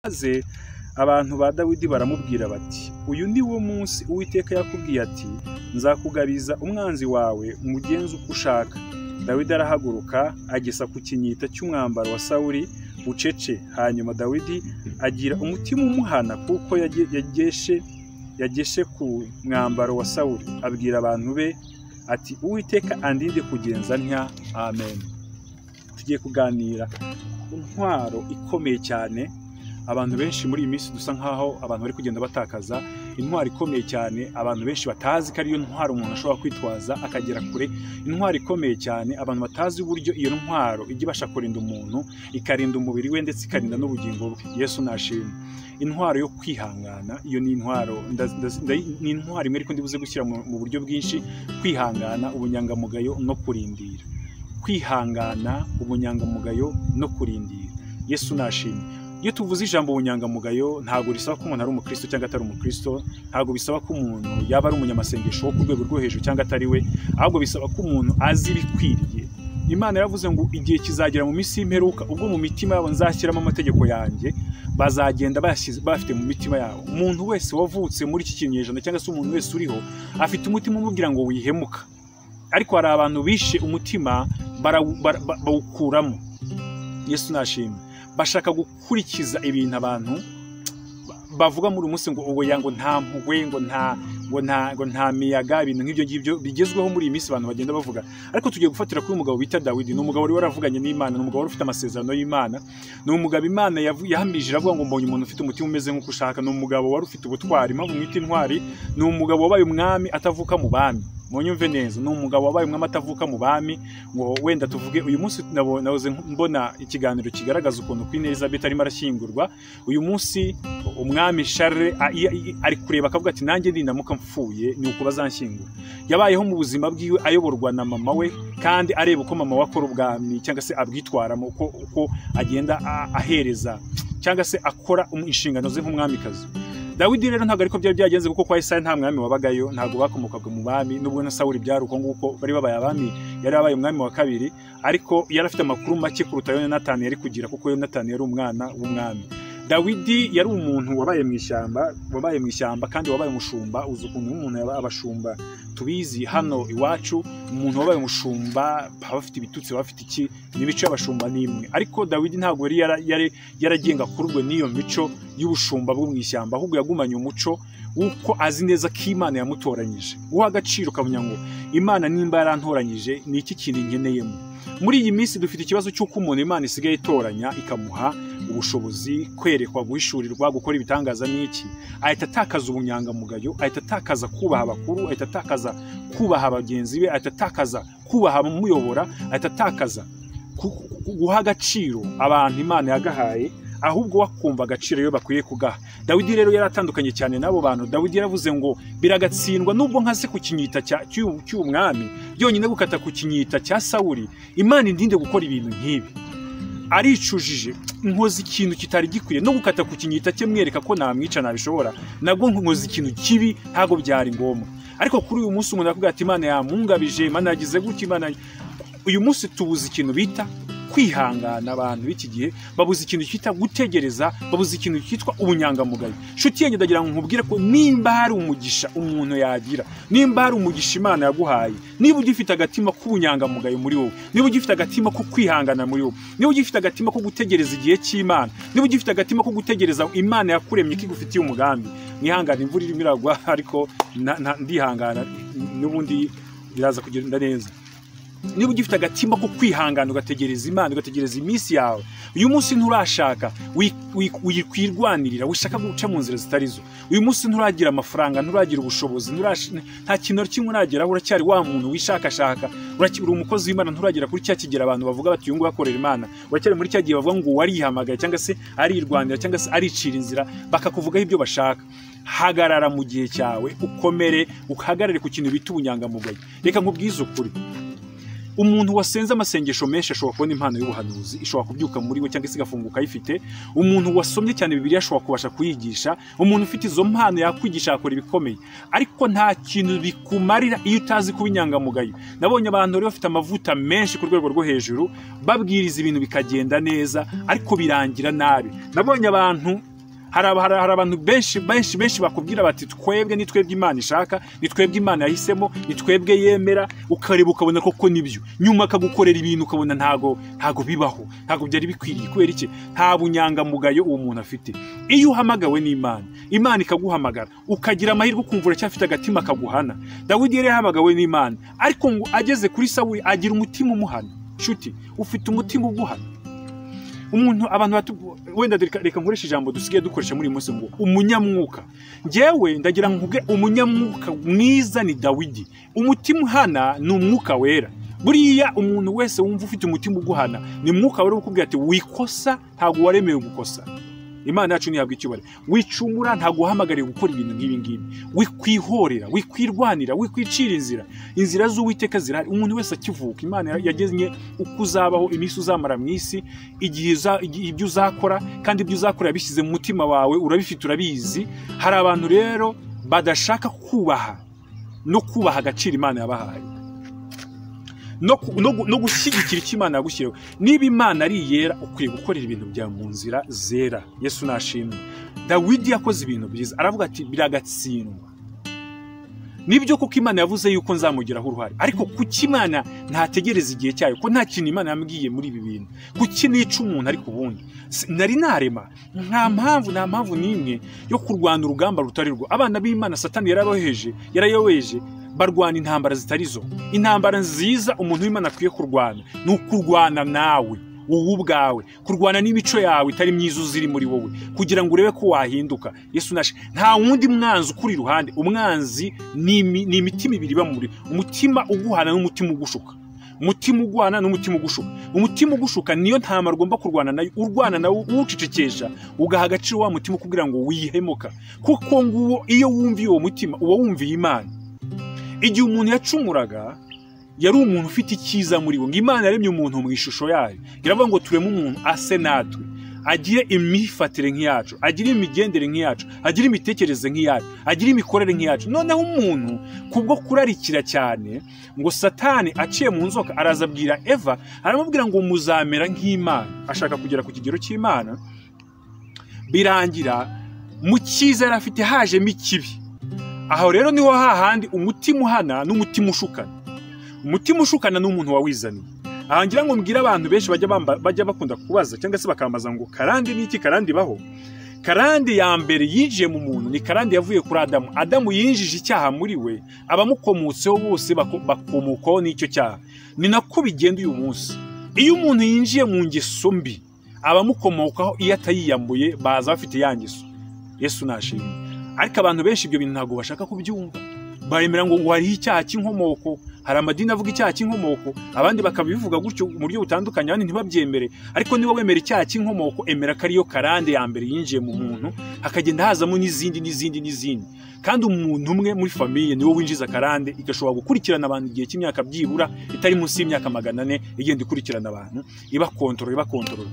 maze abantu ba dawidi baramubwira bati uyu ni wo munsi uwiteka yakubwiye ati nzakugabiza umwanzi wawe umugenzi uko ushaka dawidi arahaguruka agesa ku kinyita cy'umwambaro wa sawuri bucece hanyuma dawidi agira umutima umuhana kuko yage- yageshe yageshe ku mwambaro wa sawuri abwira abantu be ati uwiteka andinde kugenza ntya amen tugiye kuganira ku ntwaro ikomeye cyane abantu benshi muri iyi minsi dusa nkaho abantu bari kugenda batakaza intwaro ikomeye cyane abantu benshi batazi ko ariyo ntwaro umuntu ashobora kwitwaza akagera kure intwaro ikomeye cyane abantu batazi uburyo iyo ntwaro ijya ibasha kurinda umuntu ikarinda umubiri we ndetse ikarinda n'ubugingo bwe yesu nashimwe intwaro yo kwihangana iyo ni intwaro ndaz- ndaz- ndayi- ni intwaro imwe ariko ndibuze gushyira mu mu buryo bwinshi kwihangana ubunyangamugayo no kurindira kwihangana ubunyangamugayo no kurindira yesu nashimwe iyo tuvuze ijambo ubunyangamugayo ntabwo risaba ko umuntu ari umukristo cyangwa atari umukristo ntabwo bisaba ko umuntu yaba ari umunyamasengesho wo ku rwego rwo hejuru cyangwa atari we ahubwo bisaba ko umuntu azi ibikwiriye imana yaravuze ngo igihe kizagera mu minsi y'imperuka ubwo mu mitima yabo nzashyiramo amategeko yanjye bazagenda bayashyize- bayafite mu mitima yabo umuntu wese wavutse muri iki kinyejana cyangwa se umuntu wese uriho afite umutima umubwira ngo wihemuka ariko hari abantu bishe umutima barawu- bara- ba- bawukuramo yesu nashimwe bashaka gukurikiza ibintu abantu ba- bavuga muri uyu munsi ngo oya ngo nta mpuhwe ngo nta ngo nta ngo nta miyaga ibintu nk'ibyo ngibyo bigezweho muri iyi minsi abantu bagenda bavuga ariko tugiye gufatira kuri uyu mugabo bita dawidi ni umugabo wari waravuganye n'imana ni umugabo wari ufite amasezerano y'imana ni umugabo imana yavu- yahamije iravuga ngo mbonye umuntu ufite umutima umeze nk'uko ushaka ni umugabo wari ufite ubutwari impamvu mwita intwari ni umugabo wabaye umwami atavuka mu bami munyumve neza ni umugabo wabaye umwami atavuka mu bami ngo wenda tuvuge uyu munsi nabo- nahoze mbona ikiganiro kigaragaza ukuntu Queen Elizabeth arimo arashyingurwa uyu munsi umwami Charles a- i- i- ari kureba akavuga ati nanjye ninamuka mfuye ni uku bazanshyingura yabayeho mu buzima bwiwe ayoborwa na mama we kandi areba uko mama we akora ubwami cyangwa se abwitwaramo uko, uko agenda a- ahereza cyangwa se akora um- inshingano ze nk'umwamikazi dawidi rero ntabwo ariko byari byagenze kuko kwa isayi nta mwami wabagayo ntabwo bakomokaga mu bami n'ubwo na sawuri byari uko nguko bari babaye abami yari abaye umwami wa kabiri ariko yari afite amakuru make kuruta ayo yonatani yari kugira kuko yonatani yari umwana w'umwami dawidi yari umuntu wabaye mu ishyamba wabaye mu ishyamba kandi wabaye umushumba uzi ukuntu umuntu yaba abashumba tubizi hano iwacu umuntu wabaye umushumba baba bafite ibitutsi baba bafite iki n'imico y'abashumba n'imwe ariko dawidi ntabwo yari yara- yari- yaragenga kururwe n'iyo mico y'ubushumba bwo mu ishyamba ahubwo yagumanye umuco w'uko azi neza ko imana yamutoranyije guha agaciro ukamenya ngo imana nimba yarantoranyije ni iki kintu nkeneyemo muri iyi minsi dufite ikibazo cy'uko umuntu imana isigaye itoranya ikamuha ubushobozi kwerekwa guhishurirwa gukora ibitangaza n'iki ahita atakaza ubunyangamugayo ahita atakaza kubaha abakuru ahita atakaza kubaha bagenzi be ahita atakaza kubaha abamuyobora ahita atakaza ku- ku- ku- guha agaciro abantu imana yagahaye ahubwo wakumva agaciro iyo bakwiye kugaha dawidi rero yari atandukanye cyane n'abo bantu dawidi yaravuze ngo biragatsindwa nubwo nka se ku kinyita cya- cy'uyu cy'uyu mwami byonyine gukata ku kinyita cya sawuri imana indinde gukora ibintu nk'ibi aricujije nkoze ikintu kitari gikwiye no gukata ku kinyita cye mwereka ko namwica nabishobora nabwo nkoze ikintu kibi ntabwo byari ngombwa ariko kuri uyu munsi umuntu aravuga ati imana yamungabije imana yagize gutya imana uyu munsi tubuze ikintu bita kwihangana abantu b'iki gihe babuze ikintu cyitwa gutegereza babuze ikintu cyitwa ubunyangamugayo nshuti yanjye ndagira ngo nkubwire ko nimba hari umugisha umuntu yagira nimba hari umugisha imana yaguhaye niba ugifite agatima k'ubunyangamugayo muri wowe niba ugifite agatima ko kwihangana muri wowe niba ugifite agatima ko gutegereza igihe cy'imana niba ugifite agatima ko gutegereza imana yakuremye ko igufitiye umugambi mwihangane imvura irimo iragwa ariko na- na- ndihangana n'ubundi biraza kugenda neza niba ugifite agatima ko kwihangana ugategereza imana ugategereza iminsi yawe uyu munsi nturashaka wi- wi- wi- kwirwanirira wishaka guca mu nzira zitari zo uyu munsi nturagira amafaranga nturagira ubushobozi nturash- nta kintu na kimwe urageraho uracyari wa muntu wishakashaka uraki- uri umukozi w'imana nturagera kuri cya kigero abantu bavuga bati uyu nguyu akorera imana uracyari muri cya gihe bavuga ngo uwo arihamagaye cyangwa se arirwanira cyangwa se aricira inzira bakakuvugaho ibyo bashaka hagarara mu gihe cyawe ukomere uhagarare ku kintu bita ubunyangamugayo reka nkubwize ukuri umuntu wasenze amasengesho menshi ashobora kubona impano y'ubuhanuzi ishobora kubyuka muri we cyangwa se igafunguka ayifite umuntu wasomye cyane bibiliya ashobora kubasha kuyigisha umuntu ufite izo mpano yakwigisha yakora ibikomeye ariko nta kintu bikumarira iyo utazi kuba inyangamugayo nabonye abantu bari bafite amavuta menshi ku rwego rwo hejuru babwiriza ibintu bikagenda neza ariko birangira nabi nabonye abantu hari abantu benshi benshi benshi bakubwira bati twebwe ni twebwe imana ishaka ni twebwe imana yahisemo ni twebwe yemera ukareba ukabona koko nibyo nyuma akagukorera ibintu ukabona ntago ntago bibaho ntago byari bikwiriye kubera iki nta bunyangamugayo uwo muntu afite iyo uhamagawe n'imana imana ikaguhamagara ukagira amahirwe ukumva uracyafite agatima kaguhana dawidi yari yahamagawe n'imana ariko ngo ageze kuri sawuri agira umutima umuhana nshuti ufite umutima uguhana umuntu abantu wenda reka nkoresha ijambo dusigaye dukoresha muri iyi munsi ngo umunyamwuka ngewe ndagira ngo umunyamwuka mwiza ni dawidi umutima uhana ni umwuka wera buriya umuntu wese wumva ufite umutima uguhana ni mwuka wera ukubwira ati wikosa ntabwo waremewe gukosa imana yacu ntihabwa icyubahiro wicumura ntabwo uhamagariye gukora ibintu nk'ibi ngibi wikwihorera wikwirwanira wikwicira inzira inzira z'uwiteka zirahari umuntu wese akivuka imana yagennye uko uzabaho iminsi uzamara mu isi igihe ibyo uzakora kandi ibyo uzakora yabishyize mu mutima wawe urabifite urabizi hari abantu rero badashaka kubaha no kubaha agaciro imana yabahaye no gushyigikira icyo imana yagushyiriyeho niba imana ari iyera ukwiye gukorera ibintu byawe mu nzira zera yesu nashimwe dawidi yakoze ibintu byiza aravuga ati biragatsindwa nibyo kuko imana yavuze yuko nzamugiraho uruhare ariko kuki imana ntategereza igihe cyayo ko nta kintu imana yambwiye muri ibi bintu kuki nica umuntu ariko ubundi nari narema nta mpamvu nta mpamvu n'imwe yo kurwana urugamba rutari rwo abana b'imana satani yaraboheje yarayobeje barwana intambara zitarizo intambara nziza umuntu w'imana akwiye kurwana ni ukurwana nawe wowe ubwawe kurwana n'imico yawe itari myiza uziri muri wowe kugira ngo urebe ko wahinduka yesu nashe nta wundi mwanzi ukuri iruhande umwanzi ni imitima ibiri iba muri umutima uguhana n'umutima ugushuka umutima uguhana n'umutima ugushuka umutima ugushuka niyo ntama agomba kurwana nayo urwana nawe uwucecekesha ugaha agaciro wa mutima kugira ngo wihemuka kuko nguwo iyo wumviye uwo mutima uba wumviye imana igihe umuntu yacumuraga yari umuntu ufite icyiza muri we ngo imana yaremye umuntu mu ishusho yayo iravuga ngo tureme umuntu ase natwe agire imyifatire nk'iyacu agire imigendere nk'iyacu agire imitekerereze nk'iyacu agire imikorere nk'iyacu noneho umuntu kubwo kurarikira cyane ngo satani aciye mu nzoka araza abwira eva aramubwira ngo muzamera nk'imana ashaka kugera ku kigero cy'imana birangira mu cyiza yari afite hajemo ikibi aho rero niho hahandi umutima uhana n'umutima ushukana umutima ushukana ni umuntu wawizaniye aha ngira ngo mbwire abantu benshi bajya bakunda kubaza cyangwa se bakambaza ngo karande n'iki karande ibaho karande ya mbere yinjiye mu muntu ni karande yavuye kuri adamu adamu yinjije icyaha muri we abamukomotseho bose bakomokaho n'icyo cyaha ni nako bigenda uyu munsi iyo umuntu yinjiye mu ngeso mbi abamukomokaho iyo atayiyambuye baza bafite ya ngeso yesu nashimye ariko abantu benshi ibyo bintu ntabwo bashaka kubyumva baremera ngo ngo hariho icyaha cy'inkomoko hari amadini avuga icyaha cy'inkomoko abandi bakabivuga gutyo mu buryo butandukanye abandi ntibabyemere ariko niba wemera icyaha cy'inkomoko emera ko ariyo karande ya mbere yinjiye mu muntu hakagenda hazamo n'izindi n'izindi n'izindi kandi umuntu umwe muri famiye niwe winjiza karande igashobora gukurikirana abantu igihe cy'imyaka byibura itari munsi y'imyaka magana ane igenda ikurikirana abantu iba kontorora iba kontorora